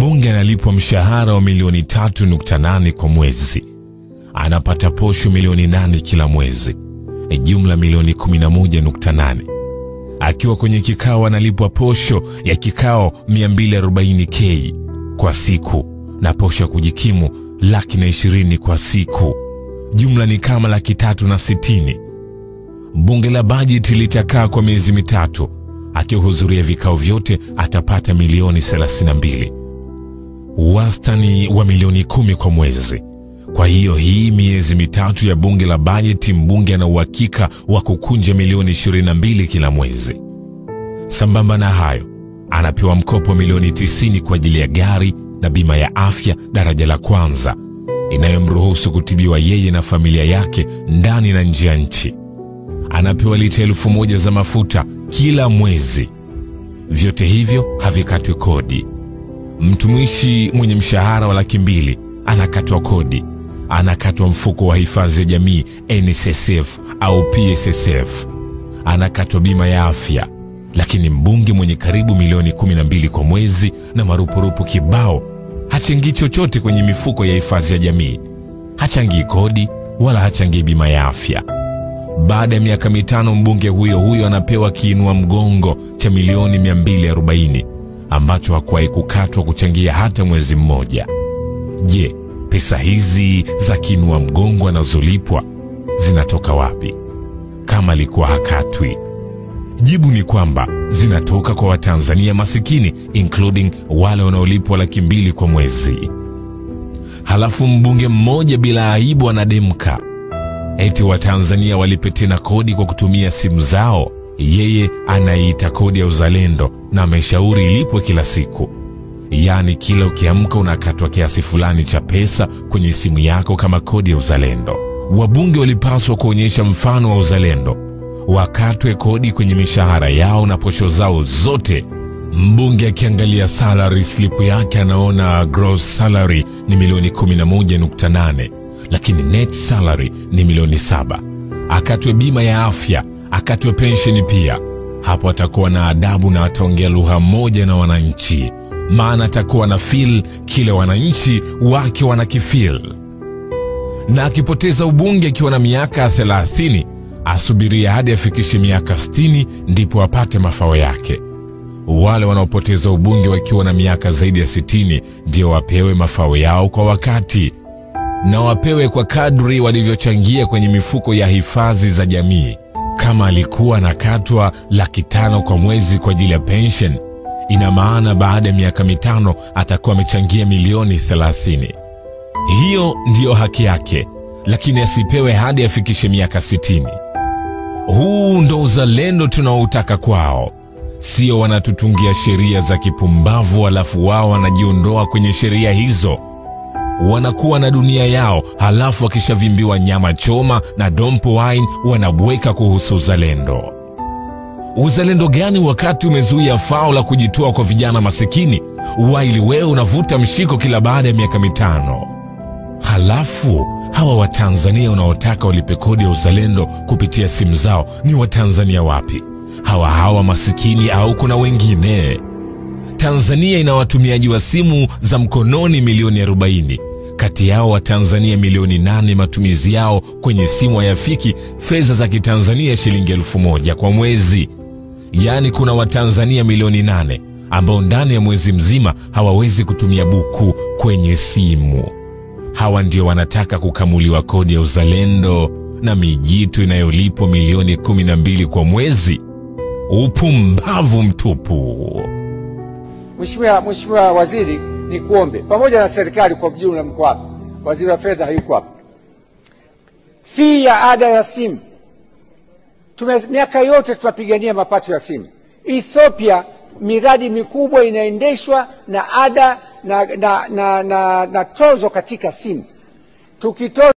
Mbunge analipwa mshahara wa milioni 3.8 kwa mwezi, anapata posho milioni 8 kila mwezi, jumla milioni 11.8. Akiwa kwenye kikao analipwa posho ya kikao 240k kwa siku na posho ya kujikimu laki na ishirini kwa siku, jumla ni kama laki tatu na sitini. Bunge la bajeti litakaa kwa miezi mitatu. Akihudhuria vikao vyote atapata milioni 32, wastani wa milioni kumi kwa mwezi. Kwa hiyo hii miezi mitatu ya bunge la bajeti, mbunge ana uhakika wa kukunja milioni 22 kila mwezi. Sambamba na hayo, anapewa mkopo wa milioni 90 kwa ajili ya gari na bima ya afya daraja la kwanza inayomruhusu kutibiwa yeye na familia yake ndani na nje ya nchi. Anapewa lita elfu moja za mafuta kila mwezi. Vyote hivyo havikatwi kodi. Mtumishi mwenye mshahara wa laki mbili anakatwa kodi, anakatwa mfuko wa hifadhi ya jamii NSSF au PSSF, anakatwa bima ya afya. Lakini mbunge mwenye karibu milioni 12 kwa mwezi na marupurupu kibao hachangii chochote kwenye mifuko ya hifadhi ya jamii, hachangii kodi wala hachangii bima ya afya. Baada ya miaka mitano mbunge huyo huyo anapewa kiinua mgongo cha milioni 240 ambacho hakuwahi kukatwa kuchangia hata mwezi mmoja. Je, pesa hizi za kiinua mgongo anazolipwa zinatoka wapi kama alikuwa hakatwi? Jibu ni kwamba zinatoka kwa Watanzania masikini including wale wanaolipwa laki mbili kwa mwezi. Halafu mbunge mmoja bila aibu anademka eti Watanzania walipe tena kodi kwa kutumia simu zao. Yeye anaiita kodi ya uzalendo na ameshauri ilipwe kila siku, yaani kila ukiamka unakatwa kiasi fulani cha pesa kwenye simu yako kama kodi ya uzalendo. Wabunge walipaswa kuonyesha mfano wa uzalendo, wakatwe kodi kwenye mishahara yao na posho zao zote. Mbunge akiangalia salary slip yake anaona gross salary ni milioni 11.8 lakini net salary ni milioni saba. Akatwe bima ya afya, akatwe pensheni pia. Hapo atakuwa na adabu na ataongea lugha moja na wananchi, maana atakuwa na feel kile wananchi wake wanakifeel. Na akipoteza ubunge akiwa na miaka 30, asubiria hadi afikishe miaka 60 ndipo apate mafao yake. Wale wanaopoteza ubunge wakiwa na miaka zaidi ya 60 ndio wapewe mafao yao kwa wakati na wapewe kwa kadri walivyochangia kwenye mifuko ya hifadhi za jamii. Kama alikuwa anakatwa laki tano kwa mwezi kwa ajili ya pension, ina maana baada ya miaka mitano atakuwa amechangia milioni 30. Hiyo ndiyo haki yake, lakini asipewe hadi afikishe miaka 60. Huu ndo uzalendo tunaoutaka kwao, sio wanatutungia sheria za kipumbavu halafu wao wanajiondoa kwenye sheria hizo wanakuwa na dunia yao, halafu wakishavimbiwa nyama choma na dompo wine wanabweka kuhusu uzalendo. Uzalendo gani wakati umezuia fao la kujitoa kwa vijana masikini, waili wewe unavuta mshiko kila baada ya miaka mitano? Halafu hawa Watanzania unaotaka walipe kodi ya uzalendo kupitia simu zao ni Watanzania wapi? Hawa hawa masikini au kuna wengine? Tanzania ina watumiaji wa simu za mkononi milioni 40. Kati yao Watanzania milioni 8 matumizi yao kwenye simu hayafiki fedha za Kitanzania shilingi elfu moja kwa mwezi. Yaani kuna Watanzania milioni 8 ambao ndani ya mwezi mzima hawawezi kutumia buku kwenye simu. Hawa ndio wanataka kukamuliwa kodi ya uzalendo na mijitu inayolipwa milioni 12 kwa mwezi. Upumbavu mtupu. Mheshimiwa Mheshimiwa Waziri, ni kuombe pamoja na serikali kwa ujumla, mko hapa, waziri wa fedha hayuko hapa. Fii ya ada ya simu tume, miaka yote tunapigania mapato ya simu. Ethiopia miradi mikubwa inaendeshwa na ada na, na, na, na, na tozo katika simu tukitoza